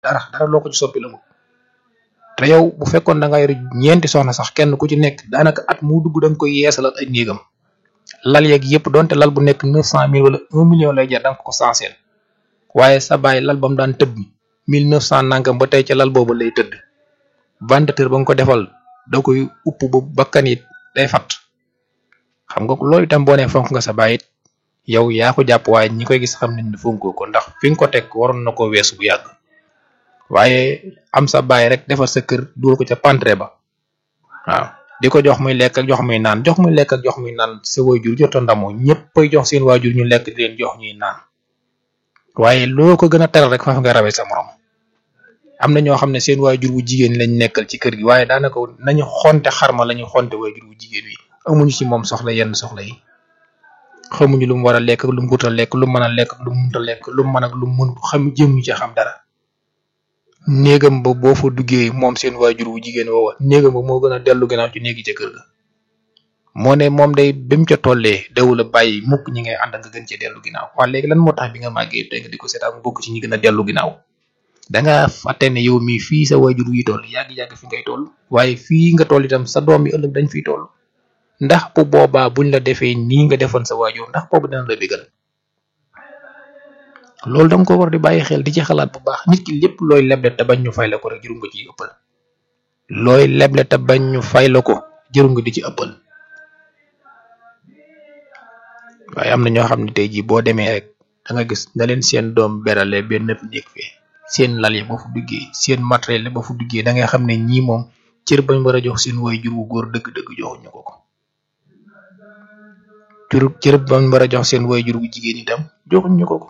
dara dara loo ko ci soppi la mu te yow bu fekkoon da nga yor ñeenti soxna sax kenn ku ci nekk daanaka at mu dugg da nga koy yeesalal ay néegam lal yeeg yëpp donte lal bu nekk neuf cent mille wala un million lay jar da nga ko sanseel waaye sa baay lal ba mu daan tëdd mille neuf cent nangam ba tey ca lal boobu lay tëdd ventilateur ba nga ko defal da koy upp ba bakkan it day fat xam nga loolu itam boo nee fonk nga sa baay it yow yaa ko jàpp waaye ñi koy gis xam nañ ne fonkoo ko ndax fi nga ko teg waroon na ko weesu bu yàgg waaye am sa baay rek defar sa kër dugal ko ca pantre ba waaw di ko jox muy lekk ak jox muy naan jox muy lekk ak jox muy naan sa waajur jot a ndamoo ñëpp ay jox seen waajur ñu lekk di leen jox ñuy naan waaye loo ko gën a teral rek fa nga rawee sa morom am na ñoo xam ne seen waajur bu jigéen lañ nekkal ci kër gi waaye daanaka nañu xonte xarma lañu xonte waajur bu jigéen wi amuñu ci moom soxla yenn soxla yi xamuñu lu mu war a lekk lu mu gut a lekk lu mu mën a lekk lu mu mënut a lekk lu mu mën ak lu mu mënut xam jëmuñu ci xam dara néegam ba boo fa duggee moom seen waajur wu jigéen woowa néegam ba moo gën a dellu ginnaaw ci néegi ca kër ga moo ne moom day bi mu ca tollee dawul a bàyyi mukk ñi ngay ànd nga gën cee dellu ginnaaw waaye léegi lan moo tax bi nga màggee tey nga di ko seetaan mu bokk ci ñi gën a dellu ginnaaw danga fàtte ne yow mii fii sa waajur yi toll yàgg-yàgg fi ngay toll waaye fii nga toll itam sa doom yi ëllëg dañ fiy toll ndax bu boobaa buñ la defee nii nga defoon sa waajur ndax boobu dina la bégal loolu danga ko war di bàyyi xel di ci xalaat bu baax nit ki lépp looy leble te bañ ñu fay la ko rek jëru nga ci ëppal looy leble te bañ ñu fay la ko jëru nga di ci ëppal waaye am na ñoo xam ne tey jii boo demee rek da nga gis na leen seen doom berale benn néeg fee seen lal yi ba fu duggee seen matériel ba fu duggee da ngay xam ne ñii moom cër bañ war a jox seen waajur wu góor dëgg-dëgg joxuñu ko ko cër cër bañ war a jox seen waajur wu jigéen itam joxuñu ko ko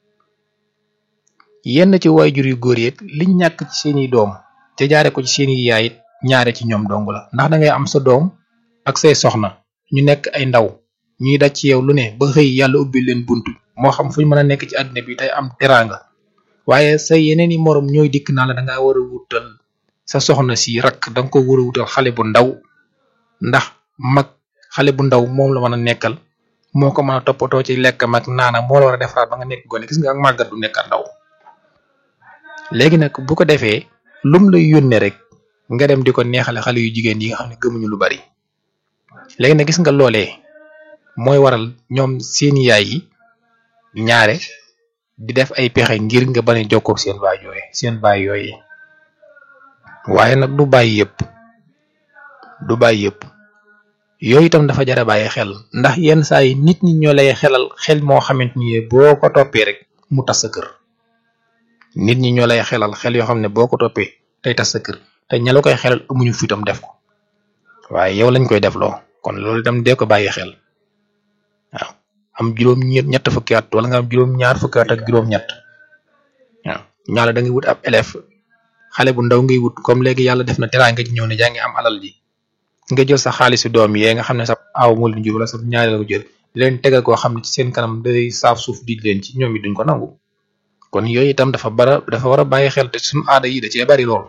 yenn ci waajur yu góor yi liñ ñàkk ci seeni doom te jaare ko ci seeni yaay it ñaare ci ñoom dong la ndax da ngay am sa doom ak say soxna ñu nekk ay ndaw ñuy daj ci yow lu ne ba xëy yàlla ubbi leen buntu moo xam fuñ mën a nekk ci àddina bi tey am teraanga waaye say yeneen i morom ñooy dikk naa la da ngaa war a wutal sa soxna si rakk da nga ko war a wutal xale bu ndaw ndax mag xale bu ndaw moom la mën a nekkal moo ko mën a toppatoo ci lekkam ak naana moo la war a defaraat ba nga nekk gone gis nga ak màggat du nekk ndaw léegi nag bu ko defee lum lay yónnee rek nga dem di ko neexale xale yu jigéen yi nga xam ne gëmuñu lu bari léegi nag gis nga loolee mooy waral ñoom seen yaay yi ñaare di def ay pexe ngir nga bañ a jokkoo seen baay yooyu seen baay yooyu waaye nag du bàyyi yëpp du bàyyi yëpp yooyu itam dafa jar a bàyyi xel ndax yenn saa yi nit ñi ñoo lay xelal xel moo xamante ni boo ko toppee rek mu tas sa kër nit ñi ñoo lay xelal xel yoo xam ne boo ko toppee tey tas sa kër te ña la koy xelal amuñu fitam def ko waaye yow lañ koy defloo kon loolu itam dee ko bàyyi xel waaw am juróom ñett fukki at wala nga am juróom ñaar fukki at ak juróom ñett waaw ñaala da ngay wut ab élève xale bu ndaw ngay wut comme léegi yàlla def na teraanga ji ñëw ne yaa ngi am alal ji nga jël sa xaalisu doom yee nga xam ne sa aaw moo leen jur wala sa ñaareel ko jël di leen tegal koo xam ne ci seen kanam day saaf suuf di leen ci ñoom it duñ ko nangu kon yooyu itam dafa bara dafa war a bàyyi xel te suñu aada yi da cee bari lool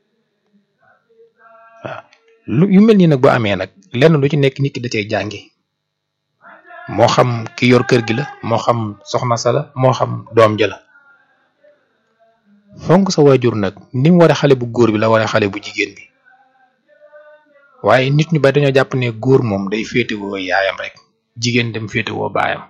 waaw lu yu mel nii nag bu amee nag lenn lu ci nekk nit ki da cee jàngi moo xam ki yor kër gi la moo xam soxna sa la moo xam doom ja la fonk sa waajur nag ni mu waree xale bu góor bi la waree xale bu jigéen bi waaye nit ñu bari dañoo jàpp ne góor moom day féetewoo yaayam rek jigéen dem féetewoo baayam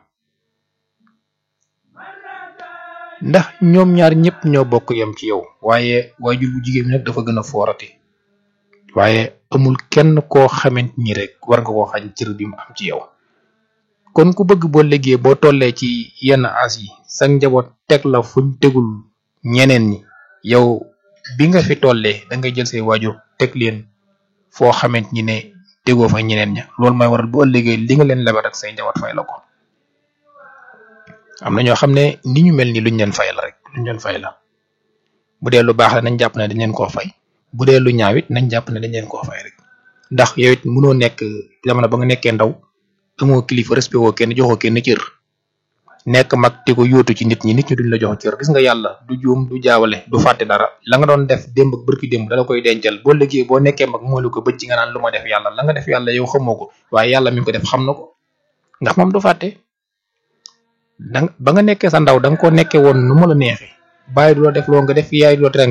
ndax ñoom ñaar ñëpp ñoo bokk yem ci yow waaye waajur bu jigéen bi nag dafa gën a foorati waaye amul kenn koo xamante ni rek war nga koo xañ cër bi mu am ci yow kon ku bëgg boo liggéey boo tollee ci yenn as yi sa njaboot teg la fuñ tegul ñeneen ñi yow bi nga fi tollee da ngay jël say waajur teg leen foo xamante ni ne tegoo fa ñeneen ña loolu mooy waral bu ëllëgee li nga leen lebal ak say njaboot fay la ko am na ñoo xam ne ni ñu mel ni luñ leen fay la rek luñ leen fay la bu dee lu baax la nañ jàpp ne dañ leen koo fay bu dee lu ñaaw it nañ jàpp ne dañ leen koo fay rek ndax yow it mënoo nekk jamono ba nga nekkee ndaw amoo kilifa respect woo kenn joxoo kenn cër nekk mag te ko yóotu ci nit ñi nit ñi duñ la jox cër gis nga yàlla du juum du jaawale du fàtte dara la nga doon def démb ak bërki démb dala koy dencal boo liggéey boo nekkee mag moo lu ko bëcc nga naan lu ma def yàlla la nga def yàlla yow xamoo ko waaye yàlla mi ngi ko def xam na ko ndax moom du fàtte danga ba nga nekkee sa ndaw da nga ko nekkee woon nu mu la neexee bàyyi du la def loo nga def yaay du la tere